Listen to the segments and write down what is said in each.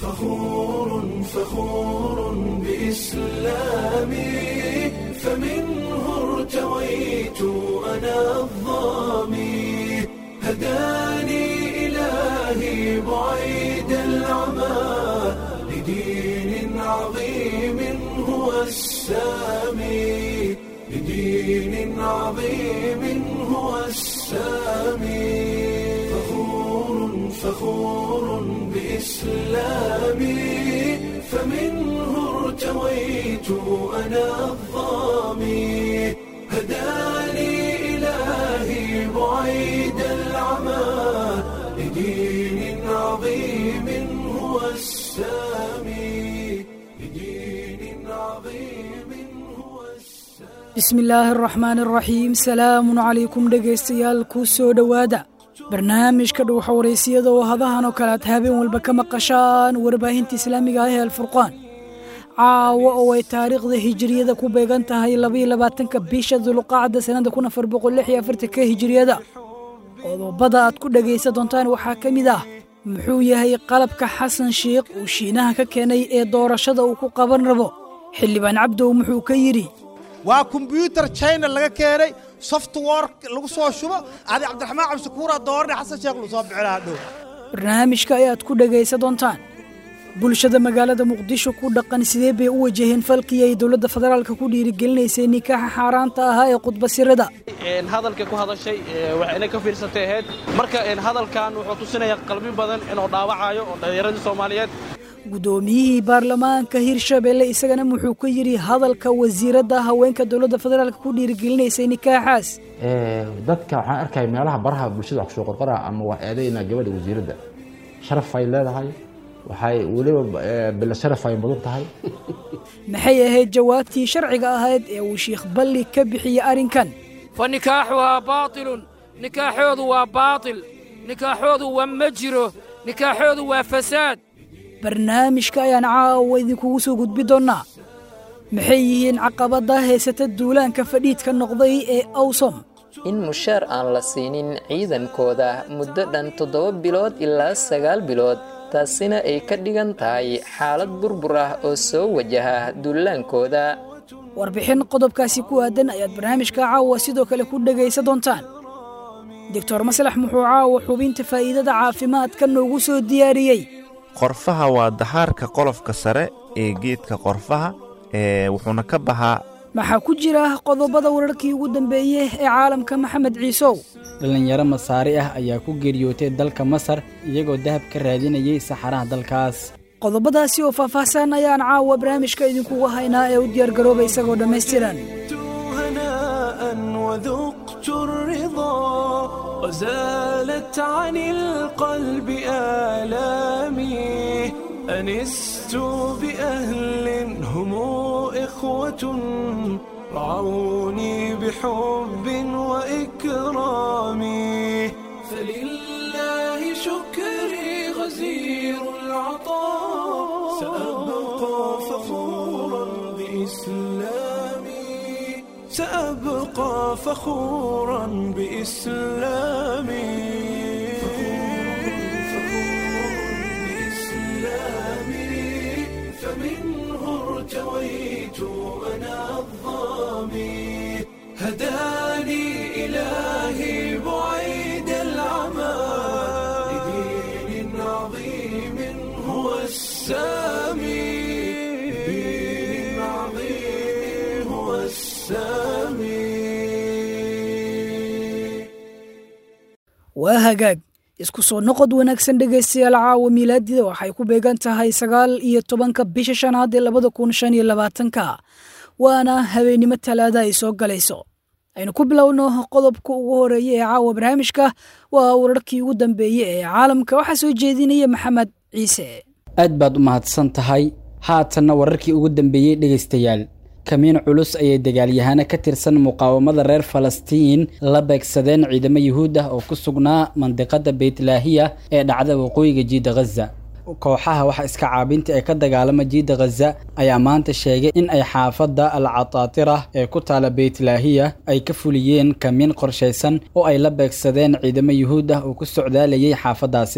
فخور فخور بإسلامي فمنه ارتويت أنا الظامي هداني إلهي بعيد العمى لدين عظيم هو السامي لدين عظيم هو السامي فخور فخور بإسلامي فمنه ارتويت أنا الظامي هداني إلهي بعيد العمى لدين عظيم هو السامي لدين عظيم هو السامي bismi illaahi araxmaan araxiim salaamun calaykum dhegaystayaal ku soo dhowaada barnaamijka dhuuxa waraysiyada oo hadahan oo kale aad habeen walba ka maqashaan warbaahinta islaamiga ah ee alfurqaan caawa oo ay taariikhda hijiriyada ku beegan tahay labaiyo labaatanka bisha dulqaacda sannada kun afar boqol lix iyo afartanka hijiriyada qodobada aad ku dhegaysan doontaan waxaa ka mid ah muxuu yahay qalabka xasan sheikh uu shiinaha ka keenay ee doorashada uu ku qaban rabo xildhibaan cabdow muxuu ka yidhi waa kombyuutar china laga keenay software lagu soo shubo adi cabdiraxmaan cabdishakuura doorne xasan sheekh lu soo bixinaa dhow barnaamijka ayaad ku dhegaysan doontaan bulshada magaalada muqdisho ku dhaqan sidee bay u wajaheen falkii ay dowladda federaalka ku dhiirigelinaysay nikaaxa xaaraanta ahaa ee khudbasirada hadalka ku hadashay waxayna ka fiirsatay ahayd marka hadalkan wuxuu tusinayaa qalbi badan inuu dhaawacayo oo dhallinyaradii soomaaliyeed guddoomiyihii baarlamaanka hirshabelle isagana wuxuu ka yidhi hadalka wasiiradda haweenka dowladda federaalka ku dhiirigelinaysay nikaaxaas dadka waxaan arkaya meelaha baraha bulshada wax kusoo qorqora ama waa eedaynaa gabadha wasiiradda sharafay leedahay waxay weliba bila sharafay mudan tahay maxay ahayd jawaabtii sharciga ahayd ee uu sheikh balli ka bixiyey arrinkan fa nikaaxuhaa baatilun nikaaxoodu waa baatil nikaaxoodu waa ma jiro nikaaxoodu waa fasaad barnaamijka ayaan caawa idinkugu soo gudbi doonnaa maxay yihiin caqabadda haysata duulaanka fadhiidka noqday ee awsom in mushaar aan la siinin ciidankooda muddo dhan toddoba bilood ilaa sagaal bilood taasina ay ka dhigan tahay xaalad burbur ah oo soo wajaha duulaankooda warbixin qodobkaasi ku aadan ayaad barnaamijka caawa sidoo kale ku dhegaysan doontaan doctor maslax muxuu caawa xubinta faa'iidada caafimaadka noogu soo diyaariyey qorfaha waa dahaarka qolofka sare ee geedka qorfaha ee wuxuuna ka baxaa maxaa ku jira qodobada wararkii ugu dambeeyey ee caalamka maxamed ciisow dhallinyaro masaari ah ayaa ku geeriyootay dalka masar iyagoo dahab ka raadinayay saxaraha dalkaas qodobadaasi oo faahfaahsan ayaan caawa barnaamijka idinkugu haynaa ee u diyaargarooba isagoo dhammaystiran هناء وذقت الرضا وزالت عن القلب آلامي أنست بأهل هم إخوة رعوني بحب وإكرام فلله شكري غزير العطاء سأبقى فخورا بإسلامي سأبقى فخورا بإسلامي بإسلامي فمنه ارتويت أنا الظامي هداني إلهي بعيد العمى لدين عظيم هو السامي لدين عظيم هو السامي waa hagaag isku soo noqod wanaagsan dhegaystayaal caawa miilaadida waxay ku beegan tahay sagaal iyo tobanka bisha shanaad ee labada kun shan iyo labaatanka waana habeennimo talaada ay soo galayso aynu ku bilowno qodobka ugu horeeya ee caawa barnaamijka waa wararkii ugu dambeeyey ee caalamka waxaa soo jeedinaya maxamed ciise aad baad u mahadsan tahay haatanna wararkii ugu dambeeyey dhegaystayaal kamiin culus ayay dagaalyahano ka tirsan muqaawamada reer falastiin la beegsadeen ciidamo yuhuud ah oo ku sugnaa mandiqada beytlaahiya ee dhacda waqooyiga jiida ghaza kooxaha waxa iska caabinta ee ka dagaalama jiida ghaza ayaa maanta sheegay in ay xaafadda al cataatira ee ku taala beytlaahiya ay ka fuliyeen kamiin qorshaysan oo ay la beegsadeen ciidamo yuhuud ah oo ku socdaalayay xaafaddaasi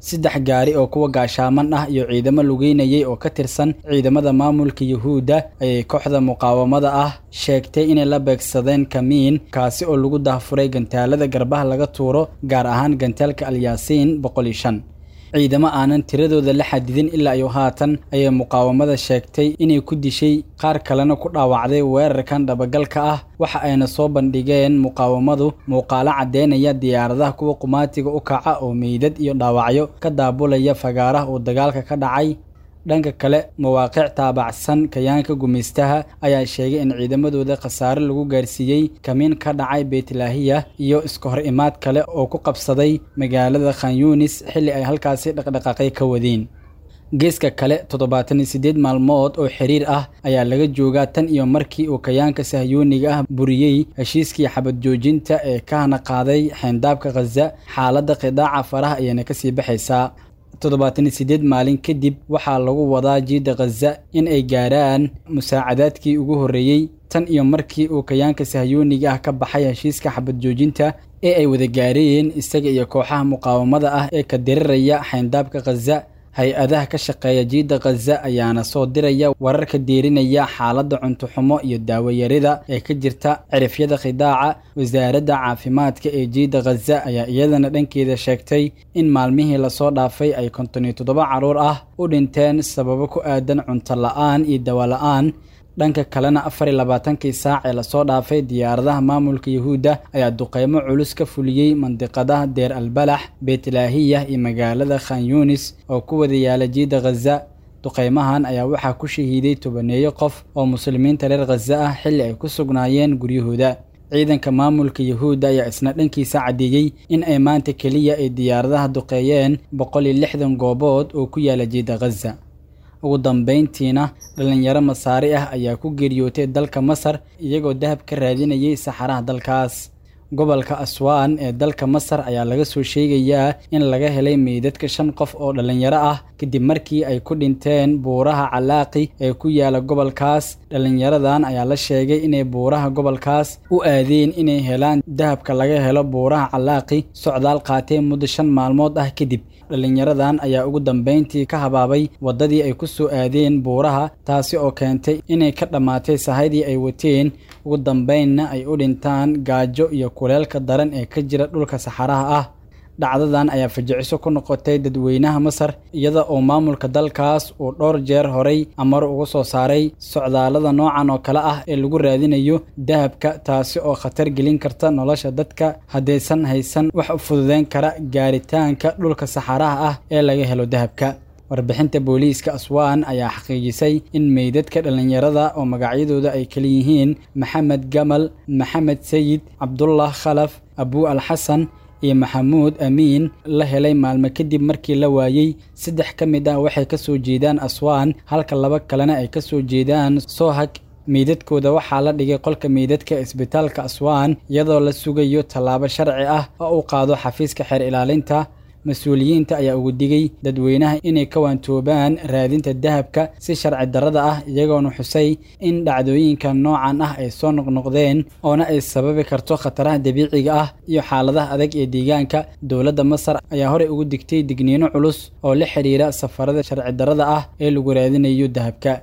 saddex gaari oo kuwa gaashaaman ah iyo ciidamo lugeynayay oo ka tirsan ciidamada maamulka yuhuudda ayay kooxda muqaawamada ah sheegtay inay la beegsadeen kamiin kaasi oo lagu dahfuray gantaalada garbaha laga tuuro gaar ahaan gantaalka alyaasiin boqol iyo shan ciidamo aanan tiradooda la xadidin ilaa iyo haatan ayay muqaawamada sheegtay inay ku dishay qaar kalena ku dhaawacday weerarkan dhabagalka ah waxa ayna soo bandhigeen muqaawamadu muuqaalo caddeynaya diyaaradaha kuwa qumaatiga u kaca oo meydad iyo dhaawacyo ka daabulaya fagaaraha uu dagaalka ka dhacay dhanka kale mawaaqiic taabacsan kayaanka gumaystaha ayaa sheegay in ciidamadooda khasaare lagu gaarsiiyey kamiin ka dhacay beytlaahiya iyo iska hor imaad kale oo ku qabsaday magaalada khan yunis xilli ay halkaasi dhaqdhaqaaqay ka wadeen geeska kale toddobaatan iyo siddeed maalmood oo xiriir ah ayaa laga joogaa tan iyo markii uu kayaanka sahyuuniga ah buriyey heshiiskii xabad joojinta ee ka hana qaaday xeyndaabka khaza xaaladda qidaaca faraha ayayna kasii baxaysaa toddobaatan iyo siddeed maalin kadib waxaa lagu wadaa jiidda khaza in ay gaaraan musaacadaadkii ugu horreeyey tan iyo markii uu kayaanka sahyuuniga ah ka baxay heshiiska xabad joojinta ee ay wada gaareen isaga iyo kooxaha muqaawamada ah ee ka diriraya xayndaabka khaza hay-adaha ka shaqeeya jiidda khaza ayaana soo diraya wararka deerinaya xaaladda cuntoxumo iyo daawayarida ee ka jirta cirifyada khidaaca wasaaradda caafimaadka ee jiidda khaza ayaa iyadana dhankeeda sheegtay in maalmihii lasoo dhaafay ay konton iyo toddoba carruur ah u dhinteen sababo ku aadan cunto la-aan iyo dawa la-aan dhanka kalena afar iyo labaatankii saac ee lasoo dhaafay diyaaradaha maamulka yuhuudda ayaa duqeymo culus ka fuliyey mandiqadaha deer albalax beytlaahiya iyo magaalada khan yunis oo ku wada yaala jiidda khaza duqeymahan ayaa waxaa ku shahiiday tobaneeyo qof oo muslimiinta reer khaza ah xilli ay ku sugnaayeen guryahooda ciidanka maamulka yuhuudda ayaa isna dhankiisa caddeeyey in ay maanta keliya ay diyaaradaha duqeeyeen boqol iyo lixdan goobood oo ku yaala jiidda khaza ugu dambayntiina dhallinyaro masaari ah ayaa ku geeriyootay dalka masar iyagoo dahab ka raadinayay saxaraha dalkaas gobolka aswaan ee dalka masar ayaa laga soo sheegayaa in laga helay meydadka shan qof oo dhallinyaro ah kadib markii ay ku dhinteen buuraha calaaqi ee ku yaala gobolkaas dhallinyaradan ayaa la sheegay inay buuraha gobolkaas u aadeen inay helaan dahabka laga helo buuraha calaaqi socdaal qaateen muddo shan maalmood ah kadib dhallinyaradan ayaa ugu dambayntii ka habaabay waddadii ay ku soo aadeen buuraha taasi oo keentay inay ka dhammaatay sahaydii ay wateen ugu dambaynna ay u dhintaan gaajo iyo kuleelka daran ee ka jira dhulka saxaraha ah dhacdadan ayaa fajiciso ku noqotay dadweynaha masar iyada oo maamulka dalkaas uu dhowr jeer horay amar ugu soo saaray socdaallada noocan oo kale ah ee lagu raadinayo dahabka taasi oo khatar gelin karta nolosha dadka haddaysan haysan wax u fududeyn kara gaaritaanka dhulka saxaraha ah ee laga helo dahabka warbixinta booliiska aswaan ayaa xaqiijisay in meydadka dhallinyarada oo magacyadooda ay kala yihiin maxamed gamal maxamed sayid cabdullah khalaf abuu alxasan iyo maxamuud amiin la helay maalmo kadib markii la waayey saddex ka mid ah waxay ka soo jeedaan aswaan halka laba kalena ay ka soo jeedaan soohag meydadkooda waxaa la dhigay qolka meydadka isbitaalka aswaan iyadoo la sugayo tallaabo sharci ah oo u qaado xafiiska xeer ilaalinta mas-uuliyiinta ayaa ugu digay dadweynaha inay ka waantoobaan raadinta dahabka si sharci darrada ah iyagoona xusay in dhacdooyinka noocan ah ay soo noqnoqdeen oona ay sababi karto khataraha dabiiciga ah iyo xaaladaha adag ee deegaanka dowladda masar ayaa horey ugu digtay digniino culus oo la xidhiira safarada sharci darrada ah ee lagu raadinayo dahabka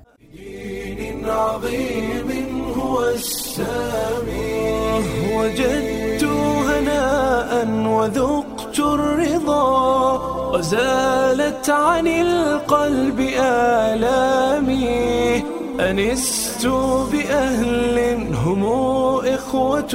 عظيم هو السامي وجدت هناء وذقت الرضا وزالت عن القلب آلامي أنست بأهل هم إخوة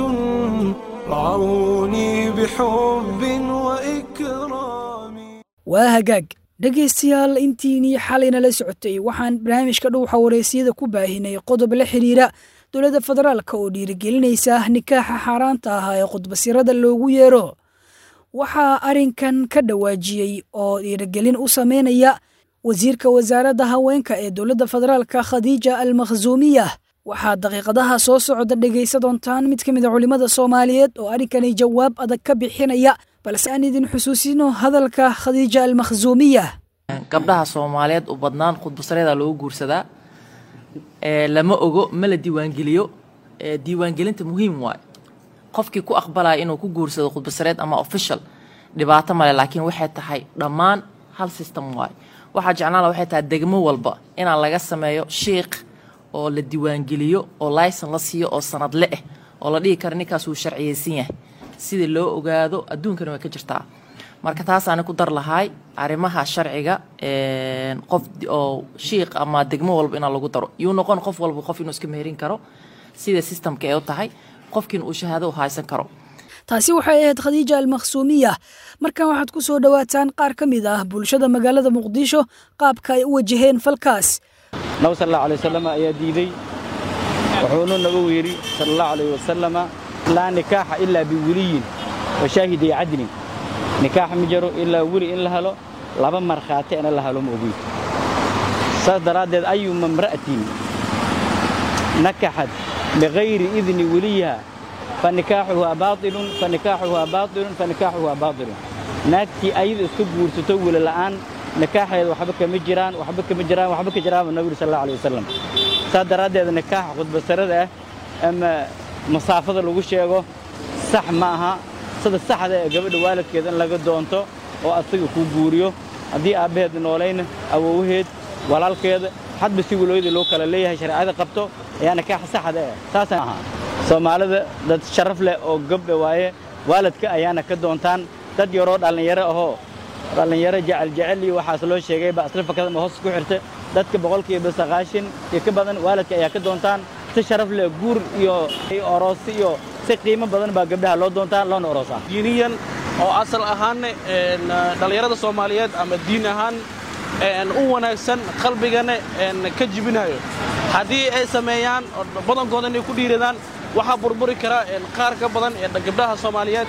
رعوني بحب وإكرام waa hagaag dhegaystayaal intiinii xalayna la socotay waxaan barnaamijka dhuuxa wareysiyada ku baahinay qodob la xidhiira dowladda federaalka oo dhiirigelinaysa nikaaxa xaaraanta ahaa ee khudbasirada loogu yeero waxaa arrinkan ka dhawaajiyey oo dhiirigelin u sameynaya wasiirka wasaaradda haweenka ee dowladda federaalka khadiija al makhsuumiya waxaa daqiiqadaha soo socda dhegaysa doontaan mid ka mid a culimmada soomaaliyeed oo arrinkani jawaab adag ka bixinaya balse aan idin xusuusino hadalka khadiija almakhsuumiya gabdhaha soomaaliyeed u badnaan khudbasareeda loogu guursadaa lama ogo ma la diiwaangeliyo diiwaangelinta muhiim waay qofkii ku aqbalaya inuu ku guursado khudbasareed ama official dhibaato male laakiin waxay tahay dhammaan hal system waaye waxaa jeclaan laha waxay tahay degmo walba inaan laga sameeyo shiikh oo la diiwaangeliyo oo layson la siiyo oo sanadle ah oo la dhihi karo ninkaas wuu sharciyeysan yahay sida loo ogaado adduunkana way ka jirtaa marka taasaani ku dar lahaay arrimaha sharciga qof oo shiikh ama degmo walba inaa lagu daro yuu noqon qof walba qof inuu iska meherin karo sida systemka ee u tahay qofkiina uu shahaado u haysan karo taasi waxay ahayd khadiija almakhsuumiya markan waxaad ku soo dhowaataan qaar ka mid ah bulshada magaalada muqdisho qaabka ay u wajaheen falkaas nabi sal allahu alay wasalama ayaa diiday wuxuunu nagu yidhi sala allahu alayh wasalama laa nikaaxa ilaa biweliyin wa shaahiday cadlin nikaax ma jiro ilaa weli in la helo laba markhaati ina la helo ma ogeyd saas daraaddeed ayuma imra'atin nakaxad bikayri idni weliyiha fanikaaxuhaa baailun fanikaaxuhaa baailun fanikaaxuhaa baailun naagtii ayada iska guursato weli la'aan nikaaxeeda waxba kama jiraan waxba kama jiraan waxba ka jiraanba nabi yuri sal allahu alay wasalam saas daraaddeed nikaaxa khudbasarada ah ama masaafada lagu sheego sax ma aha sida saxda ee gabadha waalidkeeda in laga doonto oo asaga kuu guuriyo haddii aabbaheed noolayna awowaheed walaalkeeda hadba si walooyada loo kala leeyahay shareecada qabto ayaa nikaaxa saxda eh saasa aha soomaalida dad sharaf leh oo gabdha waaye waalidka ayaana ka doontaan dad yaroo dhallinyaro ahoo dhallinyaro jecel jecel iyo waxaas loo sheegay baa isla fakada ma hoos ku xirta dadka boqolkiiba sagaashan iyo ka badan waalidka ayaa ka doontaan si sharaf leh guur iyo oroosi iyo si qiimo badan baa gabdhaha loo doontaa loona oroosaa diiniyan oo asal ahaanne dhallinyarada soomaaliyeed ama diin ahaan u wanaagsan qalbigana ka jibinayo haddii ay sameeyaan badankooda inay ku dhiiradaan waxaa burburi kara qaar ka badan ee gabdhaha soomaaliyeed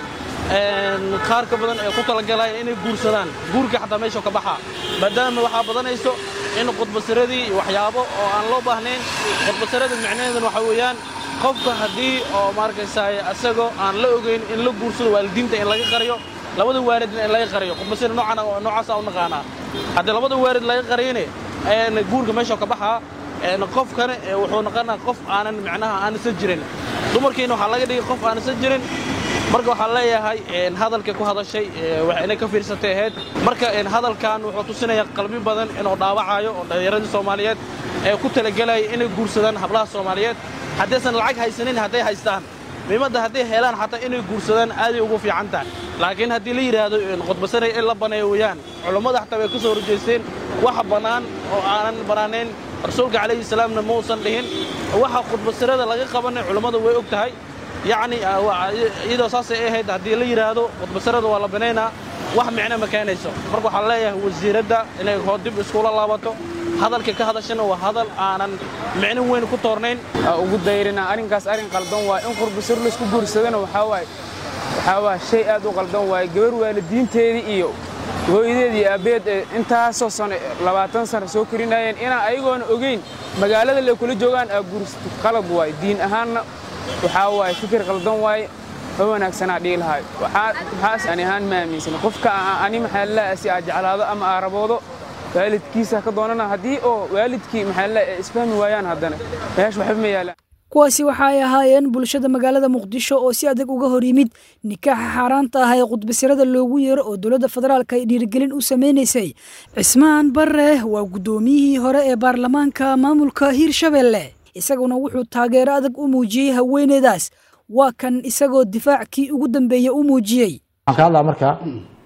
qaar ka badan ee ku talagalayaan inay guursadaan guurka xataa meesha ka baxaa maadaama waxaa badanayso in khudbasiradii waxyaabo oo aan loo baahnayn khudbasirada micnaheeduna waxaa weeyaan qofka haddii oo maarkaysaay asagoo aan la ogayn in la guursado waalidiinta in laga qariyo labada waalidna in laga qariyo khudbasira noocaasa u naqaanaa haddii labada waalid laga qariyane guurka meesha ka baxaa qofkana wuxuu noqonaa qof aanan micnaha aanisa jirin dumarkiina waxaa laga dhigay qof aanisa jirin marka waxaan leeyahay hadalka ku hadashay inay ka fiirsatay ahayd marka hadalkan wuxuu tusinayaa qalbi badan inuu dhaawacayo oo dhallinyaradii soomaaliyeed ee ku talagelaya inay guursadaan hablaha soomaaliyeed haddaysan lacag haysanin hadday haystaan miimadda hadday helaan xataa inay guursadaan aaday ugu fiican tahay laakiin haddii la yidhaahdo khudbasanay in la baneeyo weeyaan culummada xataa way ka soo horjeesteen waxa bannaan oo aanan bannaanayn rasuulka calayhi salaamna mausan dhihin waxa khudbasirada laga qabanay culummada way og tahay yacni iyadoo saasay ahayd haddii la yidhaahdo khudbasirada waa la banaynaa wax micno ma keenayso marka waxaan leeyahay wasiiradda inay hoo dib iskula laabato hadalka ka hadashana waa hadal aanan micno weyn ku toornayn ugu dayrina arrinkaas arrin qaldan waa in qurbasir laisku guursadana waxaa waaye waxaa waa shay aad u qaldan waaye gabar waalidiinteedii iyo hooyadeed iyo aabbeed ee intaasoo sano labaatan sano soo korinayeen inaan ayagoona ogeyn magaalada le kula joogaan aa guursato qalad waaye diin ahaanna waxaa waaye fikir qaldan waaye ma wanaagsanaa dhihi lahay waxaas ani ahaan ma aaminsana qofka ani maxaa laa si aa jeclaado ama aa raboodo waalidkiisa ka doonana haddii oo waalidkii maxaa laa isfahmi waayaan haddana meesha waxba ma yaalaan kuwaasi waxa ay ahaayeen bulshada magaalada muqdisho oo si adag uga hor yimid nikaaxa xaaraanta ah ee khudbasirada loogu yeero oo dowladda federaalka ay dhiirigelin u samaynaysay cismaan barre waa guddoomiyihii hore ee baarlamaanka maamulka hiirshabelle isaguna wuxuu taageero adag u muujiyey haweeneydaas waa kan isagoo difaackii ugu dambeeyey u muujiyey waxaan ka hadlaa marka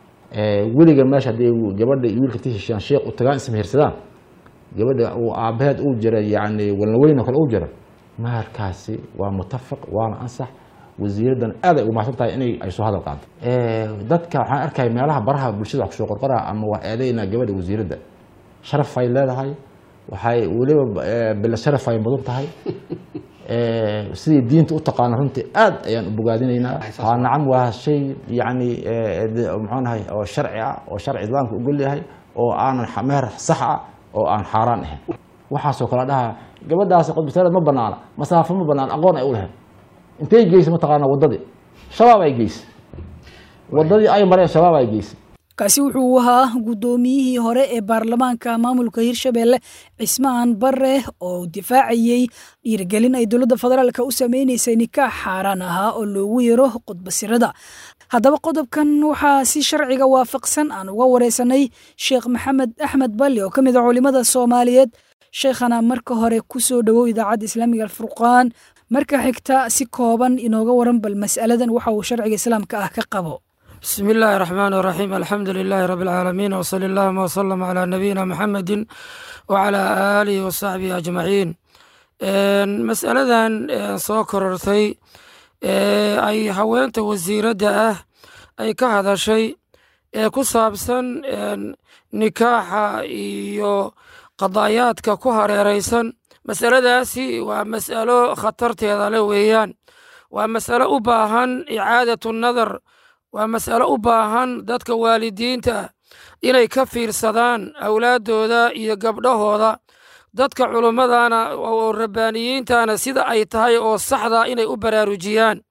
weliga meesha haddii gabadha iyo wiilka inta heshiiyaan sheekh u tagaan ismahirsadaan gabadha uu aabbaheed uu jira yacni walnaweyn oo kale uu jira maharkaasi waa mutafaq waana ansax wasiiraddan aad ay ugu mahadsan tahay inay ay soo hadal qaado dadka waxaan arkaya meelaha baraha bulshada wax kusoo qorqoraa ama waa eedaynaa gabadha wasiiradda sharaf ay leedahay waxay weliba bila sharaf ay mudan tahay sidii diinta u taqaano runtii aad ayaan u bogaadinaynaa waa nacam waa shay yacni muxuu nahay oo sharci ah oo sharci islaamka ogol yahay oo aanan meher sax ah oo aan xaaraan ahayn waxaasoo kale dhaha gabadhaasi qodbisareed ma banaana masaafo ma banaan aqoon ay u lahayd intay geysay mataqaana waddadii shabaab ay geysay waddadii ay mareen shabaab ay geysay kaasi wuxuu ahaa guddoomiyihii hore ee baarlamaanka maamulka hiirshabelle cismaan barre oo difaacayey dhiirigelin ay dowladda federaalka u sameynaysay nikaax xaaraan ahaa oo loogu yeero qudbasirada haddaba qodobkan waxaa si sharciga waafaqsan aan uga wareysanay sheekh maxamed axmed balli oo ka mid a culimada soomaaliyeed sheekhana marka hore ku soo dhowow idaacadda islaamiga alfurqaan marka xigta si kooban inooga waran bal mas'aladan waxa uu sharciga islaamka ah ka qabo بسم الله الرحمن الرحيم الحمد لله رب العالمين وصلى اللهم وسلم على نبينا محمد وعلى آله وصحبه أجمعين مسألة soo korortay ay haweenta wasiiradda ah ay ka hadashay ee ku saabsan nikaaxa iyo qadaayaadka ku hareeraysan masaladaasi waa mas'alo khatarteeda le weeyaan waa mas'alo u baahan icaadatu nadar waa mas'alo u baahan dadka waalidiinta inay ka fiirsadaan awlaaddooda iyo gabdhahooda dadka culummadana oo rabbaaniyiintana sida ay tahay oo saxda inay u baraarujiyaan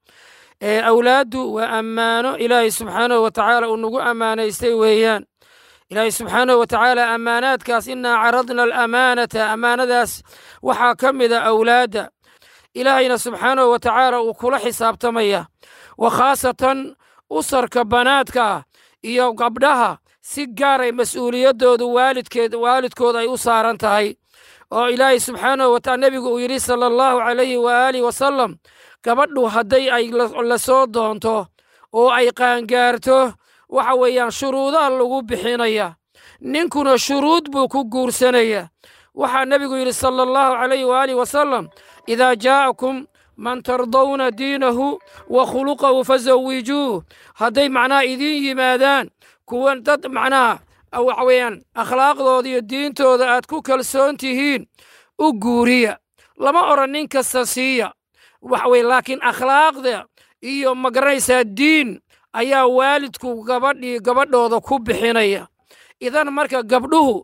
awlaaddu waa ammaano ilaahay subxaanahu wa tacaala uu nagu ammaanaystay weeyaan ilaahay subxaanahu wa tacaala ammaanaadkaas innaa caradna alamaanata ammaanadaas waxaa ka mida awlaadda ilaahayna subxaanahu wa tacaala uu kula xisaabtamaya wa khaasatan usarka banaadka iyo gabdhaha si gaaray mas'uuliyaddoodu waalidkeed waalidkooda ay u saaran tahay oo ilaahay subxaanahu wa taala nebigu uu yidhi sala allahu calayhi waaalih wasalam gabadhu hadday ay la soo doonto oo ay qaangaarto waxa weeyaan shuruudaa lagu bixinaya ninkuna shuruud buu ku guursanaya waxaa nebigu yidhi sala allahu calayhi waaalih wasalam idaa jaa'akum man tardawna diinahu wa khuluqahu fasawijuuh hadday macnaha idiin yimaadaan kuwan dad macnaha waxa weeyaan akhlaaqdooda iyo diintooda aad ku kalsoon tihiin u guuriya lama odhan nin kasta siiya waxa weye laakiin akhlaaqda iyo magaranaysaa diin ayaa waalidku gabadhii gabadhooda ku bixinaya idan marka gabdhuhu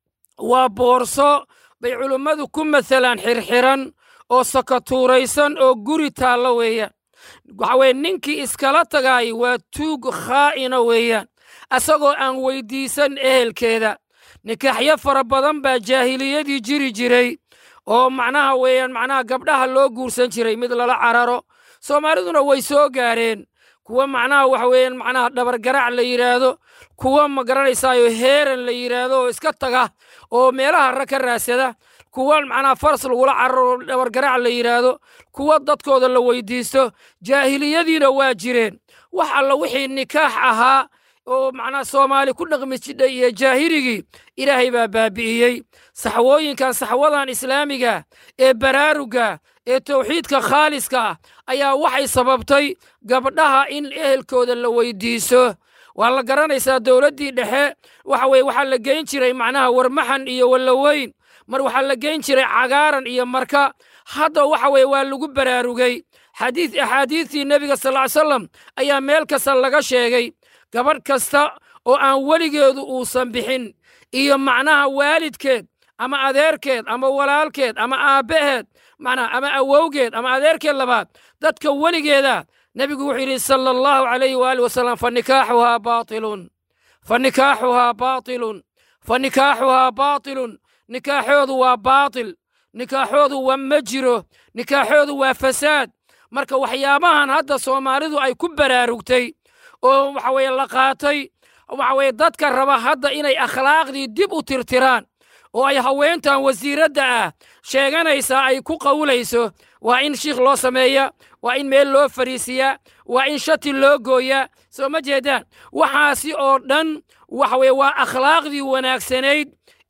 waa boorso bay culummadu ku masalaan xirxiran oo sakatuuraysan oo guri taalla weeyaan waxa weye ninkii iskala tagaay waa tuug khaa'ina weeyaan asagoo aan weyddiisan ehelkeeda nikaaxyo fara badan baa jaahiliyadii jiri jiray oo macnaha weeyaan macnaha gabdhaha loo guursan jiray mid lala cararo soomaaliduna way soo gaareen kuwa macnaha waxa weeyaan macnaha dhabargarac la yidhaahdo kuwa ma garanaysaayo heeran la yidhaahdo oo iska taga oo meelaha ra ka raadsada kuwa macnaha faras lagula cararo dhabargarac la yidhaahdo kuwa dadkooda la weydiisto jaahiliyadiina waa jireen wax alla wixii nikaax ahaa oo macnaha soomaali ku dhaqmi jidhay iyo jaahirigii ilaahay baa baabi'iyey saxwooyinkan saxwadan islaamiga ee baraaruga ee tawxiidka khaaliska ah ayaa waxay sababtay gabdhaha in ehelkooda la weydiiso waa la garanaysaa dowladdii dhexe waxa weye waxaa la geyn jiray macnaha warmaxan iyo wallaweyn mar waxaa la geyn jiray cagaaran iyo marka hadda waxa weye waa lagu baraarugay xadiid axaadiidtii nebiga sal ly salam ayaa meel kasta laga sheegay gabadh kasta oo aan weligeedu uusan bixin iyo macnaha waalidkeed ama adeerkeed ama walaalkeed ama aabbaheed macnaha ama awowgeed ama adeerkeed labaad dadka weligeeda nebigu wuxuu yidhi sala allahu calayhi waali wasalam fa nikaaxuhaa baatilun fa nikaaxuhaa baatilun fa nikaaxuhaa baatilun nikaaxoodu waa baatil nikaaxoodu waa ma jiro nikaaxoodu waa fasaad marka waxyaabahan hadda soomaalidu ay ku baraarugtay oo waxa weye la qaatay waxa weye dadka raba hadda inay akhlaaqdii dib u tirtiraan oo ay haweentan wasiiradda ah sheeganaysaa ay ku qawlayso waa in shiikh loo sameeya waa in meel loo fariisiyaa waa in shati loo gooyaa soo ma jeedaan waxaasi oo dhan waxa weye waa akhlaaqdii wanaagsanayd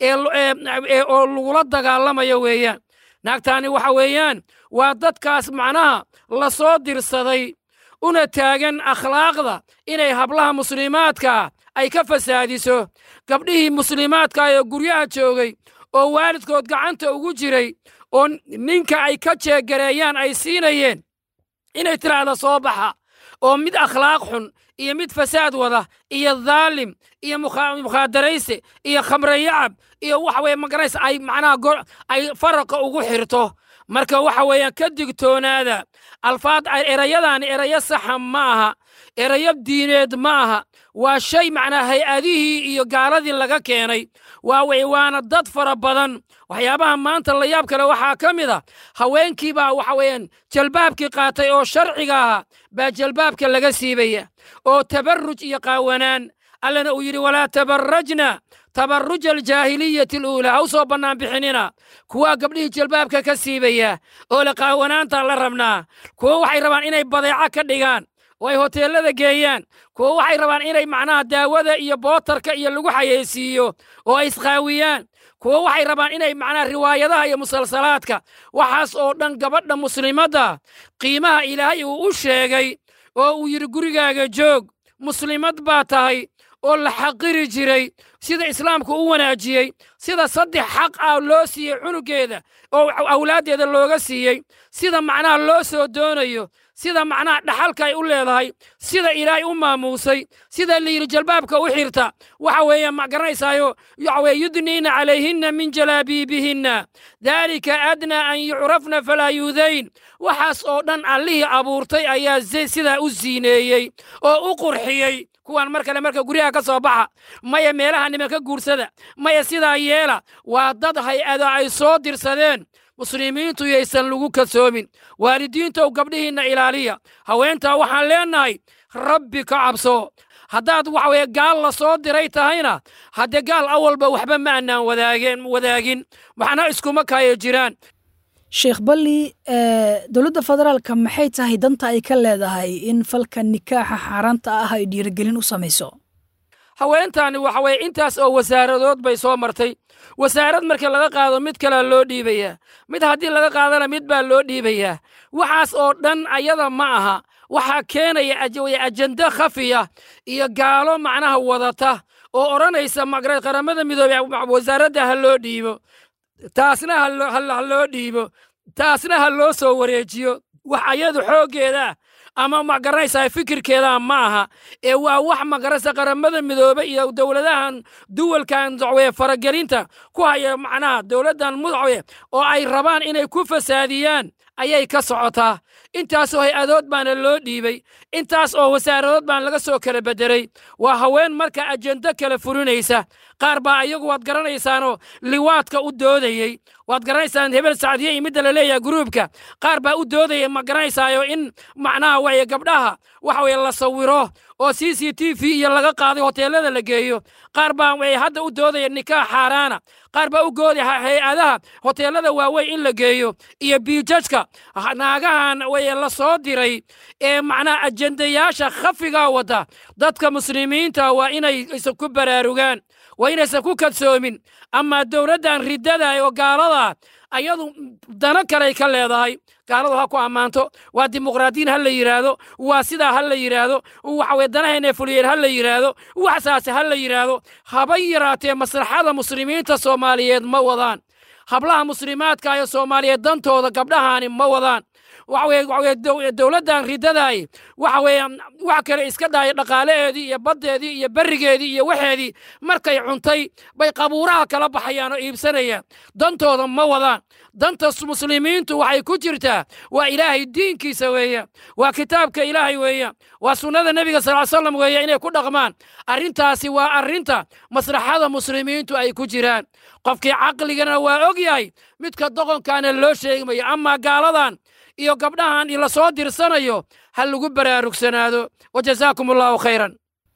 ee oo lagula dagaalamayo weeyaan naagtaani waxa weeyaan waa dadkaas macnaha la soo dirsaday una taagan akhlaaqda inay hablaha muslimaadkaa ay ka fasaadiso gabdhihii muslimaadka ee guryaha joogay oo waalidkood gacanta ugu jiray oo ninka ay ka jeegareeyaan ay siinayeen inay tiraahda soo baxa oo mid akhlaaq xun iyo mid fasaad wada iyo dhaalim iyo mukhadarayse iyo khamre yacab iyo waxa weye magaraysa ay macnaha ay faraqa ugu xirto marka waxa weeyaan ka digtoonaada alfaad erayadan erayo saxa ma aha erayo diineed ma aha waa shay macnaa hay-adihii iyo gaaladii laga keenay waa wey waana dad fara badan waxyaabaha maanta la yaab kale waxaa ka mid a haweenkii baa waxa weeyaan jalbaabkii qaatay oo sharciga ahaa baa jalbaabka laga siibaya oo tabarruj iyo qaawanaan allana uu yidhi walaa tabarrajna tabarruja aljaahiliyati aluulaa ha u soo bannaan bixinina kuwaa gabdhihii jalbaabka ka siibaya oo la qaawanaanta la rabnaa kuwo waxay rabaan inay badeeco ka dhigaan oo ay hoteellada geeyaan kuwo waxay rabaan inay macnaha daawada iyo bootarka iyo lagu xayeysiiyo oo ay isqaawiyaan kuwo waxay rabaan inay macnaha riwaayadaha iyo musalsalaadka waxaas oo dhan gabadha muslimadda qiimaha ilaahay uu u sheegay oo uu yidhi gurigaaga joog muslimad baa tahay oo la xaqiri jiray sida islaamku u wanaajiyey sida saddex xaq ah loo siiyey cunugeeda oo awlaaddeeda looga siiyey sida macnaha loo soo doonayo sida macnaha dhaxalka ay u leedahay sida ilaahay u maamuusay sida la yidhi jalbaabka u xirta waxa weeye ma garanaysaayo waxa weye yudniina calayhinna min jalaabiibihinna daalika adnaa an yucrafna falaa yuudayn waxaas oo dhan allihii abuurtay ayaa sidaa u siineeyey oo u qurxiyey kuwan mar kale marka guryaha ka soo baxa maya meelaha nimanka guursada maya sidaa yeela waa dad hay-ada ay soo dirsadeen muslimiintu yaysan lagu kasoomin waalidiintow gabdhihiinna ilaaliya haweentaa waxaan leennahay rabbi ka cabso haddaad waxa weye gaal la soo diray tahayna haddee gaal awalba waxba ma annaan wadaageen wadaagin waxna iskuma kaayo jiraan sheekh balli dowladda federaalka maxay tahay danta ay ka leedahay in falka nikaaxa xaaraanta ah ay dhiirigelin u samayso haweentaani waxa weye intaas oo wasaaradood bay soo martay wasaarad markii laga qaado mid kalea loo dhiibayaa mid haddii laga qaadana mid baa loo dhiibayaa waxaas oo dhan ayada ma aha waxaa keenaya ajende khafiya iyo gaalo macnaha wadata oo odhanaysa magara qaramada midoobey wasaaradda ha loo dhiibo taasna ha loo dhiibo taasna ha loo soo wareejiyo wax ayadu xooggeedaa ama ma garanaysaa fikirkeedaa ma aha ee waa wax magaraysa qaramada midoobe iyo dowladahan duwalkan dacweye faragelinta ku haya macnaha dowladdan mudacwe oo ay rabaan inay ku fasaadiyaan ayay ka socotaa intaasoo hay-adood baana loo dhiibey intaas oo wasaaradood baan laga soo kala beddelay waa haween marka ajendo kala furinaysa qaar baa ayagu waad garanaysaanoo liwaadka u doodayey waad garanaysaan hebel sacdiye iyo midda la leeyahay gruubka qaar baa u doodaya ma garanaysaayo in macnaha waye gabdhaha waxa weye la sawiro oo c c t v iyo laga qaaday hoteelada la geeyo qaar baa way hadda u doodaya nikaax xaaraana qaar baa u goodaya hay-adaha hoteelada waaweyn in la geeyo iyo biijajka naagahan waye la soo diray ee macnaha ajendayaasha khafigaa wada dadka muslimiinta waa inay isa ku baraarugaan waa inaysan ku kadsoomin ama dowladdan riddada oo gaalada ayadu dano kaley ka leedahay gaaladu ha ku ammaanto waa dimuqraadiyin ha la yidhaahdo waa sidaa ha la yidhaahdo waxaweye danahayna fuliyeen ha la yidhaahdo waxsaase ha la yidhaahdo haba yaraatee maslaxada muslimiinta soomaaliyeed ma wadaan hablaha muslimaadka ee soomaaliyeed dantooda gabdhahaani ma wadaan waxaweye dowladdan riddadaay waxa weeye wax kale iska dhaaya dhaqaalaheedii iyo baddeedii iyo berrigeedii iyo waxeedii markay cuntay bay qabuuraha kala baxayaan oo iibsanayaan dantooda ma wadaan danta muslimiintu waxay ku jirtaa waa ilaahay diinkiisa weeyaan waa kitaabka ilaahay weeyaan waa sunnada nebiga sal ly slam weeye inay ku dhaqmaan arrintaasi waa arrinta maslaxada muslimiintu ay ku jiraan qofkii caqligana waa og yahay midka doqonkaana loo sheegmayo amaa gaaladan iyo gabdhahan la soo dirsanayo ha lagu baraarugsanaado wajazaakum allahu khayran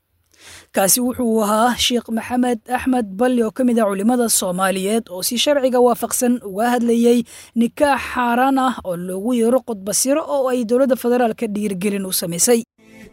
kaasi wuxuu ahaa sheekh maxamed axmed balli oo ka mid ah culimmada soomaaliyeed oo si sharciga waafaqsan uga hadlayey nikaax xaaraan ah oo loogu yeero qodbasiro oo ay dowladda federaalka dhiirgelin u samaysay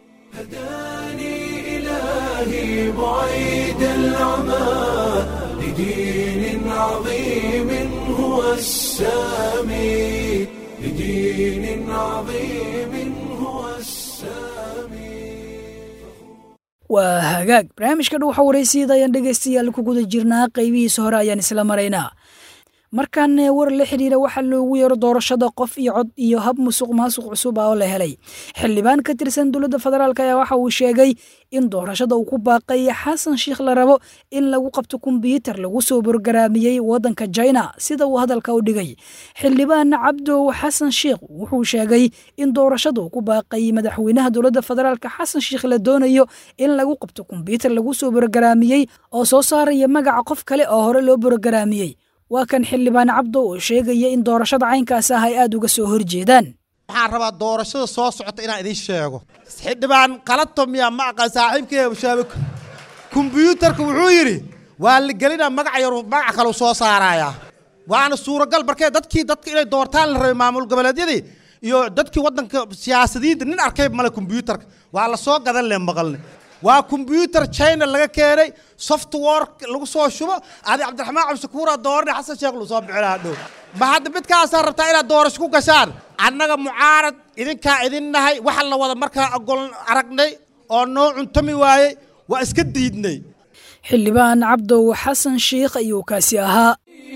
إلهي بعيد العمى لدين عظيم هو السامي لدين عظيم هو السامي waa hagaag barnaamijka dhow waxa waraysiida ayaan dhegaystayaal ku guda jirnaa qaybihiisa hore ayaan isla maraynaa markaana war la xidhiira waxaa loogu yeero doorashada qof iyo cod iyo hab musuq maasuq cusub ah oo la helay xildhibaan ka tirsan dowladda federaalk ayaa waxa uu sheegay in doorashada uu ku baaqay xasan sheikh la rabo in lagu qabto kombyuutar lagu soo borgaraamiyey waddanka china sida uu hadalka u dhigay xildhibaan cabdow xasan sheikh wuxuu sheegay in doorashada uu ku baaqay madaxweynaha dowladda federaalk xasan sheikh la doonayo in lagu qabto kombyuutar lagu soo borgaraamiyey oo soo saaraya magaca qof kale oo hore loo borgaraamiyey waa kan xildhibaan cabdo oo sheegaya in doorashada caynkaas ah ay aada uga soo horjeedaan waxaan rabaa doorashada soo socota inaan idiin sheego xildhibaan qalato miyaa ma aqaan saaxiibkee shaabik kombyuutarka wuxuu yidhi waa la gelinaa magac yar magac kaleu soo saarayaa waana suuragal markee dadkii dadka inay doortaan la rabay maamul goboleedyadii iyo dadkii waddanka siyaasadiinta nin arkay male kombyuutarka waa la soo gadan le maqalne waa kombyuutar china laga keenay software lagu soo shubo adi cabdiraxmaan cabdishakuura doorne xasan sheekh lu soo bixinaa dhow ma hadda midkaasaa rabtaa inaad doorasho ku gashaan annaga mucaarad idinkaa idin nahay waxa la wada markaa ogol aragnay oo noo cuntami waayey waa iska diidnay xildhibaan cabdow xasan sheikh ayuu kaasi ahaa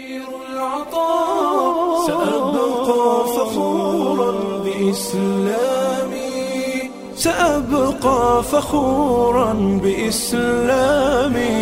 سأبقى فخورا بإسلامي سأبقى فخورا بإسلامي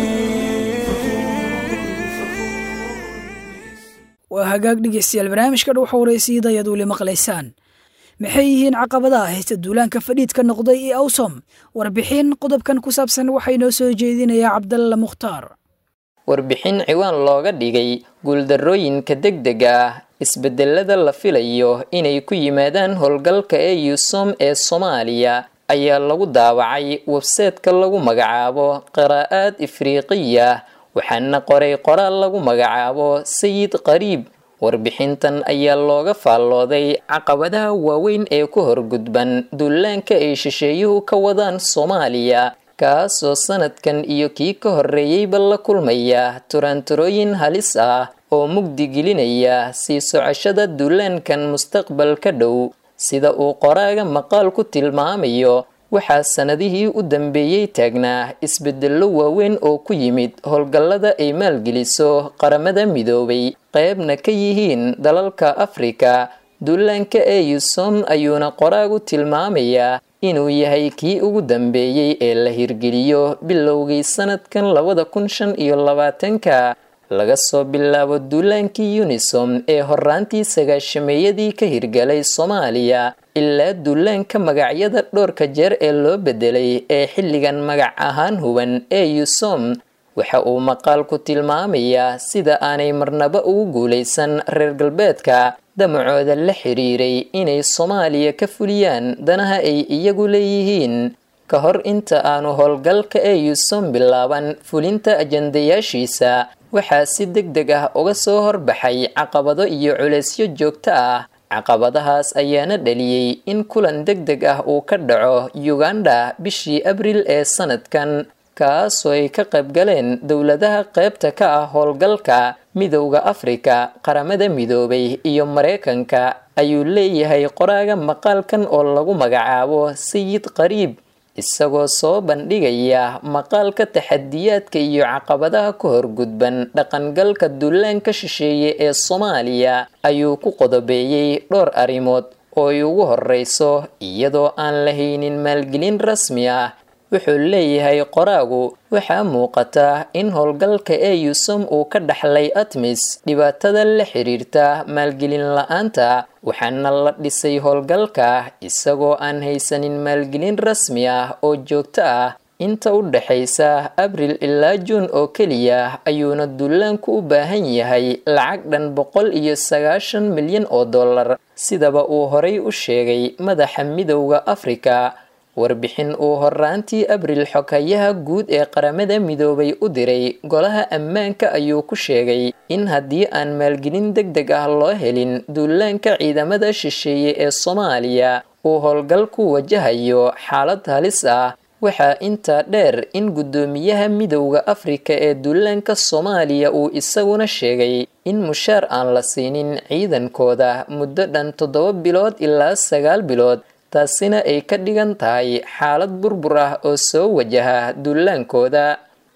waa hagaag dhegeystayaal barnaamijka dhow xowraysiida ayaad weli maqlaysaan maxay yihiin caqabadaha haysta duulaanka fadhiidka noqday ee awsom warbixin qodobkan ku saabsan waxaa inoo soo jeedinayaa cabdalla mukhtaar warbixin ciwaan looga dhigay guuldarrooyinka degdega ah isbedelada la filayo inay ku yimaadaan howlgalka ee yusom ee soomaaliya ayaa lagu daawacay webseetka lagu magacaabo qiraa'aad ifriiqiya waxaana qoray qoraal lagu magacaabo sayid qariib warbixintan ayaa looga faallooday caqabadaha waaweyn ee ku horgudban duulaanka ay shisheeyuhu ka wadaan soomaaliya kaasoo sanadkan iyo kii ka horreeyeyba la kulmaya turaanturooyin halis ah oo mugdi gelinaya sii socoshada duulaankan mustaqbalka dhow sida uu qoraaga maqaal ku tilmaamayo waxaa sannadihii u dambeeyey taagnaa isbedello waaweyn oo ku yimid howlgallada ay maalgeliso qaramada midoobay qeybna ka yihiin dalalka afrika duulaanka ee yusom ayuuna qoraagu tilmaamayaa inuu yahay kii ugu dambeeyey ee la hirgeliyo bilowgii sanadkan labada kun shan iyo labaatanka laga soo bilaabo duulaankii unisom ee horaantii sagaashameeyadii ka hirgalay soomaaliya ilaa duulaanka magacyada dhowrka jeer ee loo bedelay ee xilligan magac ahaan huban ee yusom waxa uu maqaalku tilmaamayaa sida aanay marnaba ugu guulaysan reer galbeedka damacooda la xiriiray inay soomaaliya ka fuliyaan danaha ay iyagu leeyihiin ka hor inta aanu howlgalka ee yusom bilaaban fulinta ajandayaashiisa waxaa si deg deg ah uga soo horbaxay caqabado iyo culeysyo joogto ah caqabadahaas ayaana dhaliyey in kulan deg deg ah uu ka dhaco uganda bishii abril ee sanadkan kaasoo ay ka qayb galeen dowladaha qaybta ka ah howlgalka midowda afrika qaramada midoobay iyo mareykanka ayuu leeyahay qoraaga maqaalkan oo lagu magacaabo sayid qariib isagoo soo bandhigaya maqaalka taxadiyaadka iyo caqabadaha ku horgudban dhaqangalka duulaanka shisheeye ee soomaaliya ayuu ku qodobeeyey dhowr arrimood oo ay ugu horreyso iyadoo aan lahaynin maalgelin rasmi ah wuxuu leeyahay qoraagu waxaa muuqata in howlgalka ee yusom uu ka dhaxlay atmis dhibaatada la xiriirta maalgelin la-aanta waxaana la dhisay howlgalka isagoo aan haysanin maalgelin rasmi ah oo joogto ah inta u dhexaysa abril ilaa juun oo keliya ayuuna duulaanku u baahan yahay lacag dhan boqol iyo sagaashan milyan oo dollar sidaba uu horay u sheegay madaxa midowda afrika warbixin uu horaantii abril xogayaha guud ee qaramada midoobay u diray golaha ammaanka ayuu ku sheegay in haddii aan maalgelin deg deg ah loo helin duulaanka ciidamada shisheeye ee soomaaliya uu howlgalku wajahayo xaalad halis ah waxaa intaa dheer in guddoomiyaha midowda afrika ee duulaanka soomaaliya uu isaguna sheegay in mushaar aan la siinin ciidankooda muddo dhan toddoba bilood ilaa sagaal bilood taasina ay ka dhigan tahay xaalad burbur ah oo soo wajaha duulaankooda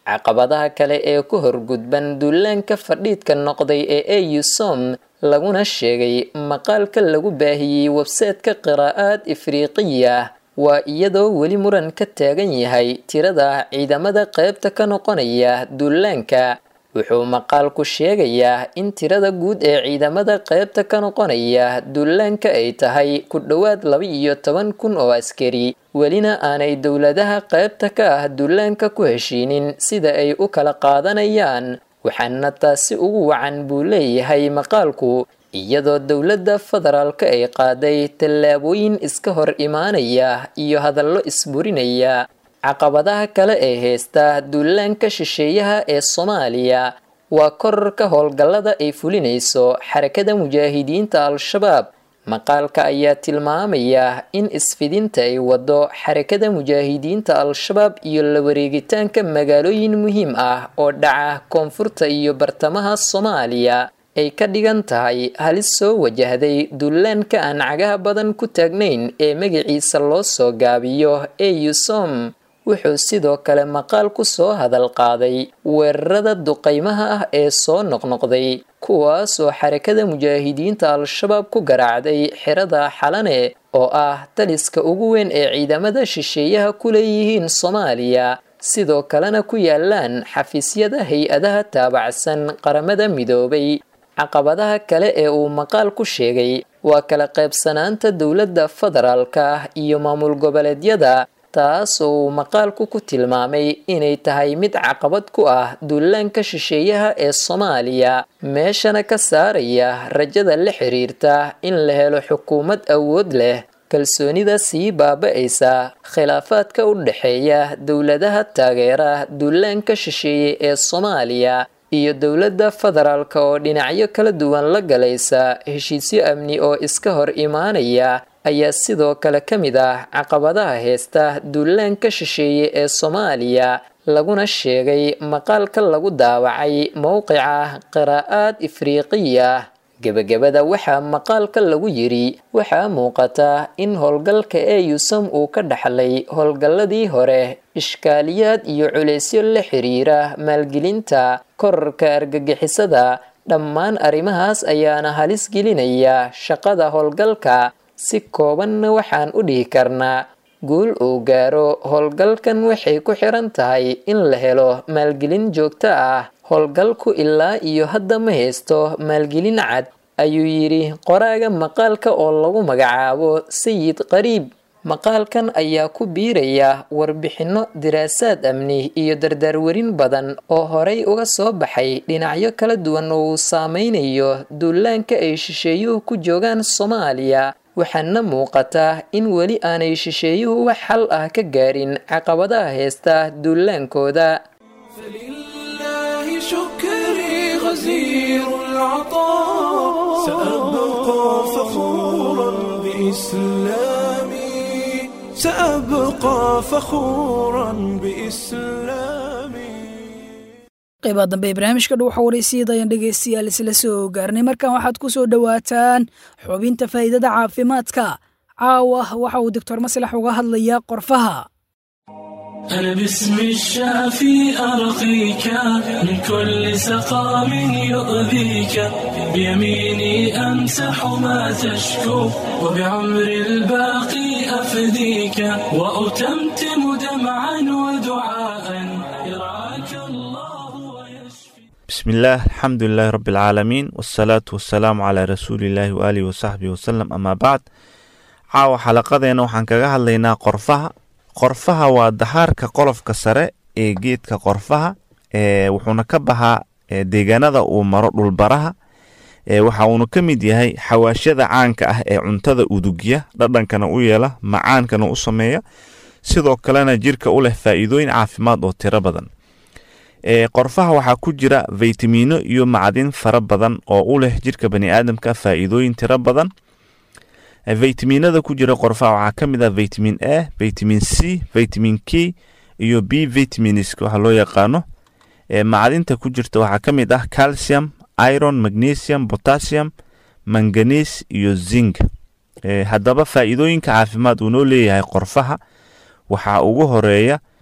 caqabadaha kale ee ku horgudban duulaanka fadhiidka noqday ee eusom laguna sheegay maqaalka lagu baahiyey websaytka qiraa'aad ifriiqiya waa iyadoo weli muran ka taagan yahay tirada ciidamada qaybta ka noqonaya duulaanka wuxuu maqaalku sheegayaa in tirada guud ee ciidamada qaybta ka noqonaya duulaanka ay tahay ku dhowaad laba iyo toban kun oo askari welina aanay dowladaha qaybta ka ah duulaanka ku heshiinin sida ay u kala qaadanayaan waxaana taasi ugu wacan buu leeyahay maqaalku iyadoo dowladda federaalka ay qaaday tallaabooyin iska hor imaanaya iyo hadallo isburinaya caqabadaha kale ee heysta duulaanka shisheeyaha ee soomaaliya waa korarka howlgallada ay fulinayso xarakada mujaahidiinta al-shabaab maqaalka ayaa tilmaamaya in isfidinta ay wado xarakada mujaahidiinta al-shabaab iyo la wareegitaanka magaalooyin muhiim ah oo dhaca koonfurta iyo bartamaha soomaaliya ay ka dhigan tahay halis soo wajahday duulaanka aan cagaha badan ku taagnayn ee magaciisa loo soo gaabiyo eusom wuxuu sidoo kale maqaal ku soo hadal qaaday weerarada duqaymaha ah ee soo noqnoqday kuwaas oo xarakada mujaahidiinta al-shabaab ku garaacday xirada xalane oo ah taliska ugu weyn ee ciidamada shisheeyaha ku leeyihiin soomaaliya sidoo kalena ku yaalaan xafiisyada hay-adaha taabacsan qaramada midoobay caqabadaha kale ee uu maqaal ku sheegay waa kala qaybsanaanta dowladda federaalka ah iyo maamul goboleedyada taas oo uu maqaalku ku tilmaamay inay tahay mid caqabad ku ah duulaanka shisheeyaha ee soomaaliya meeshana ka saaraya rajada la xiriirta in la helo xukuumad awood leh kalsoonida sii baaba-aysa khilaafaadka u dhexeeya dowladaha taageera duulaanka shisheeye ee soomaaliya iyo dowladda federaalka oo dhinacyo kala duwan la galaysa heshiisyo amni oo iska hor imaanaya ayaa sidoo kale ka mid ah caqabadaha heysta duulaanka shisheeye ee soomaaliya laguna sheegay maqaalka lagu daawacay mowqica qiraa'aad ifriiqiya gebagabada waxaa maqaalka lagu yiri waxaa muuqata in howlgalka eeyusam uu ka dhaxlay howlgalladii hore ishkaaliyaad iyo culeysyo la xiriira maalgelinta korarka argagixisada dhammaan arrimahaas ayaana halis gelinaya shaqada howlgalka si koobanna waxaan u dhihi karnaa guul uu gaaro howlgalkan waxay ku xiran tahay in la helo maalgelin joogto ah howlgalku ilaa iyo hadda ma haysto maalgelin cad ayuu yidhi qoraaga maqaalka oo lagu magacaabo sayid qariib maqaalkan ayaa ku biiraya warbixinno diraasaad amni iyo dardaarwarin badan oo horay uga soo baxay dhinacyo kala duwan oo uu saameynayo duulaanka ay shisheeyuhu ku joogaan soomaaliya waxaana muuqata in weli aanay shisheeyuhu wax xal ah ka gaarin caqabadaha heysta duulaankooda فلله شكري غزير العطاء سأبقى فخورا بإسلامي سأبقى فخورا بإسلامي qaybaha dambe ee barnaamijka dhow xawareysiyada ayaan dhegaystayaal isla soo gaarnay markan waxaad ku soo dhowaataan xubinta faa'iidada caafimaadka caawa waxa uu doctor maslax uga hadlayaa qorfaha أنا باسم الشافي أرقيك من كل سقام يؤذيك بيميني أمسح ما تشكو وبعمر الباقي أفديك وأتمتم دمعا ودعاء يرعاك الله بسم الله الحمد لله رب العالمين والصلاة والسلام على رسول الله وآله وصحبه وسلم أما بعد caawa xalaqadeena waxaan kaga hadlaynaa qorfaha qorfaha waa dahaarka qolofka sare ee geedka qorfaha ee wuxuuna ka baxaa deegaanada uu maro dhulbaraha ee waxa uuna ka mid yahay xawaashyada caanka ah ee cuntada udugya dhadhankana u yeela macaankana u sameeya sidoo kalena jirka u leh faa'iidooyin caafimaad oo tiro badan ee qorfaha waxaa ku jira faytamiino iyo macdin fara badan oo u leh jirka baniaadamka faa'iidooyin tiro badan faytamiinada ku jira qorfaha waxaa ka mid ah vitamin a vitamin c vitamin k iyo b vitamins waxa loo yaqaano macdinta ku jirta waxaa ka mid ah calcium iron magnesium potassium manganes iyo zinc haddaba faa'iidooyinka caafimaad uu noo leeyahay qorfaha waxaa ugu horeeya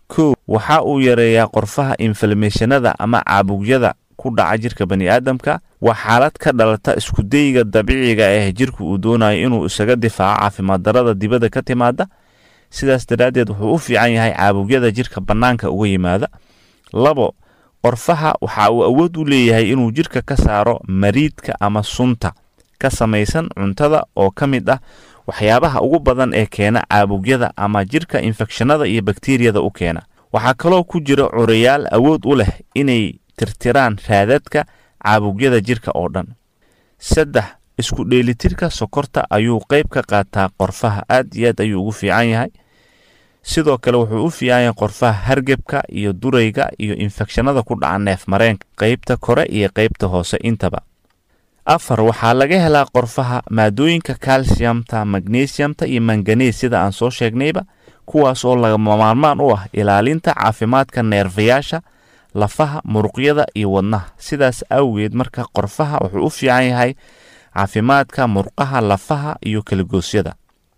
kow waxa uu yareeyaa qorfaha inflameeshanada ama caabugyada ku dhaca jirka bani aadamka waa xaalad ka dhalata iskudayga dabiiciga ah jirku uu doonayo inuu isaga difaaco caafimaad darada dibadda ka timaada sidaas daraaddeed wuxuu u fiican yahay caabugyada jirka bannaanka uga yimaada labo qorfaha waxa uu awood u leeyahay inuu jirka ka saaro mariidka ama sunta ka samaysan cuntada oo ka mid ah waxyaabaha ugu badan ee keena caabugyada ama jirka infekshanada iyo bakteriyada u keena waxaa kaloo ku jira curayaal awood u leh inay tirtiraan raadadka caabugyada jirka oo dhan saddex isku dheelitirka sokorta ayuu qayb ka qaataa qorfaha aad iyo aad ayuu ugu fiican yahay sidoo kale wuxuu u fiican yahay qorfaha hargebka iyo durayga iyo infekshanada ku dhaca neef mareenka qaybta kore iyo qaybta hoose intaba afar waxaa laga helaa qorfaha maadooyinka calciumta magnesiumta iyo manganees sida aan soo sheegnayba kuwaas oo lagama maarmaan u ah ilaalinta caafimaadka neerfayaasha lafaha muruqyada iyo wadnaha sidaas awgeed marka qorfaha wuxuu u fiican yahay caafimaadka murqaha lafaha iyo kalagoosyada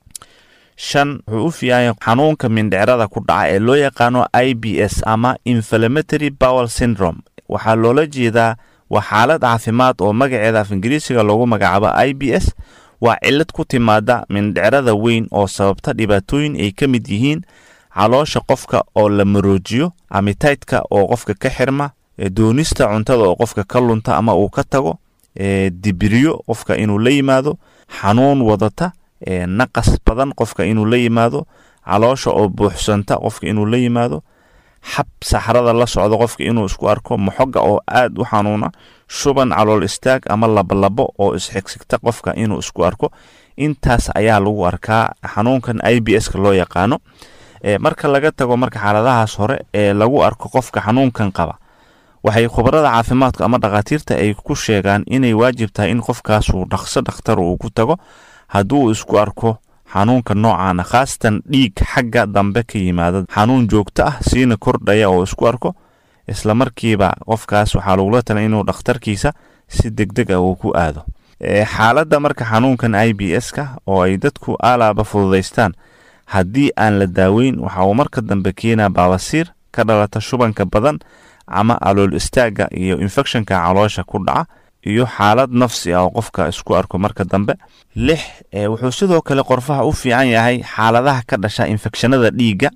shan wuxuu u fiican yahay xanuunka mindhicrada ku dhaca ee loo yaqaano i b s ama inflammatory bowel syndrome waxaa loola jeedaa waa xaalad caafimaad oo magaceeda af ingiriisiga loogu magacaabo i b s waa cillad ku timaada mindhicrada weyn oo sababta dhibaatooyin ay ka mid yihiin caloosha qofka oo la maroojiyo amitaytka oo qofka ka xirma doonista cuntada oo qofka ka lunta ama uu ka tago dibiryo qofka inuu la yimaado xanuun wadata naqas badan qofka inuu la yimaado caloosha oo buuxsanta qofka inuu la yimaado xab saxrada la socdo qofka inuu isku arko moxoga oo aad u xanuuna shuban calool istaag ama labolabo oo isxigsigta qofka inuu isku arko intaas ayaa lagu arkaa xanuunkan i b s ka loo yaqaano marka laga tago marka xaaladahaas hore ee lagu arko qofka xanuunkan qaba waxay khubarada caafimaadka ama dhakhaatiirta ay ku sheegaan inay waajib tahay in qofkaasuu dhaqso dhakhtar uu ku tago hadduu isku arko xanuunka noocaana khaasatan dhiig xagga dambe ka yimaada xanuun joogto ah siina kordhaya oo isku arko islamarkiiba qofkaas waxaa lagula talay inuu dhakhtarkiisa si deg deg ah uu ku aado xaaladda marka xanuunkan i b s ka oo ay dadku aalaaba fududaystaan haddii aan la daaweyn waxa uu marka dambe keenaa baabasiir ka dhalata shubanka badan ama alool istaagga iyo infectionka caloosha ku dhaca iyo xaalad nafsi ah oo qofka isku arko marka dambe lix wuxuu sidoo kale qorfaha u fiican yahay xaaladaha ka dhasha infekshanada dhiigga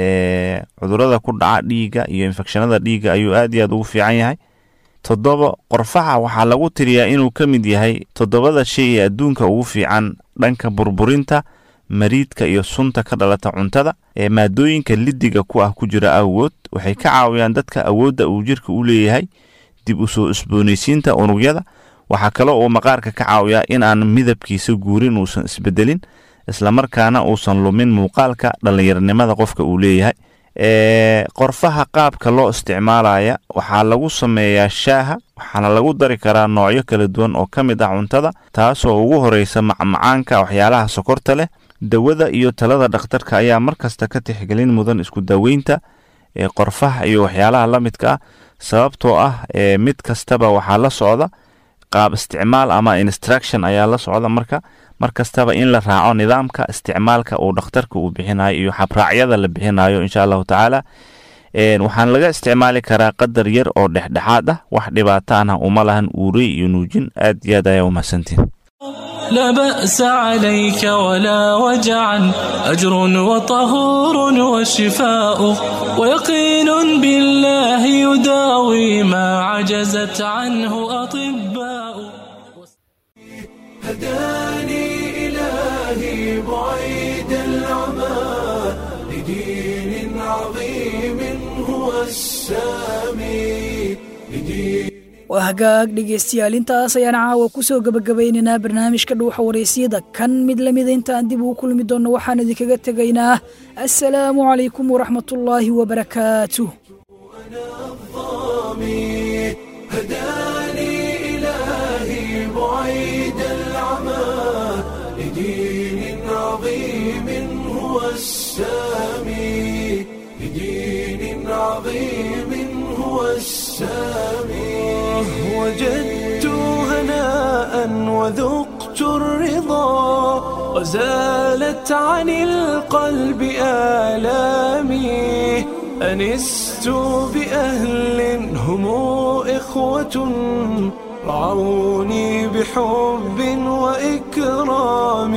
cudurada ku dhaca dhiigga iyo infekshanada dhiigga ayuu aad iyo aad ugu fiican yahay toddoba qorfaha waxaa lagu tiriyaa inuu ka mid yahay toddobada shay ee adduunka ugu fiican dhanka burburinta mariidka iyo sunta ka dhalata cuntada ee maadooyinka lidiga ku ah ku jira awood waxay ka caawiyaan dadka awoodda uu jirka u leeyahay dib u soo isboonaysiinta unugyada waxaa kaloo uu maqaarka ka caawiyaa in aan midabkiisa guurin uusan isbedelin islamarkaana uusan lumin muuqaalka dhallinyaronimada qofka uu leeyahay qorfaha qaabka loo isticmaalaya waxaa lagu sameeyaa shaaha waxaana lagu dari karaa noocyo kala duwan oo ka mid ah cuntada taasoo ugu horeysa macmacaanka waxyaalaha sokorta leh dawada iyo talada dhakhtarka ayaa markasta ka tixgelin mudan isku daweynta qorfaha iyo waxyaalaha la midka ah sababtoo ah mid kastaba waxaa la socda qaab isticmaal ama instruction ayaa la socda marka mar kastaba in la raaco nidaamka isticmaalka uu dhakhtarka uu bixinayo iyo xabraacyada la bixinayo insha allahu tacaala waxaan laga isticmaali karaa qadar yar oo dhexdhexaad ah wax dhibaato ana uma lahan uurey iyo nuujin aad iyo aad ayaa umahadsantiin لا بأس عليك ولا وجعا أجر وطهور وشفاء ويقين بالله يداوي ما عجزت عنه أطباء هداني إلهي بعيد العمى لدين عظيم هو السامي لدين waa hagaag dhegaystayaal intaas ayaan caawa ku soo gebagabaynaynaa barnaamijka dhuuxa waraysiyada kan mid lamida intaan dib ugu kulmi doonno waxaan idinkaga tegaynaa assalaamu calaykum waraxmatullaahi wabarakaatuh هداني إلهي بعيد العمى لدين عظيم هو السامي لدين عظيم هو السامي وجدت هناء وذقت الرضا وزالت عن القلب آلامي أنست بأهل هم إخوة رعوني بحب وإكرام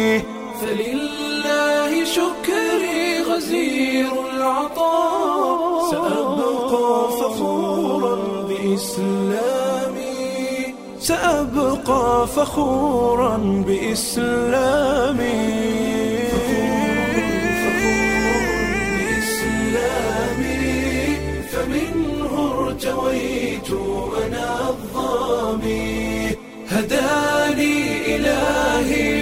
فلله شكري غزير العطاء سأبقى فخورا بإسلامي سأبقى فخورا بإسلامي بإسلامي فمنه ارتويت أنا الظامي هداني إلهي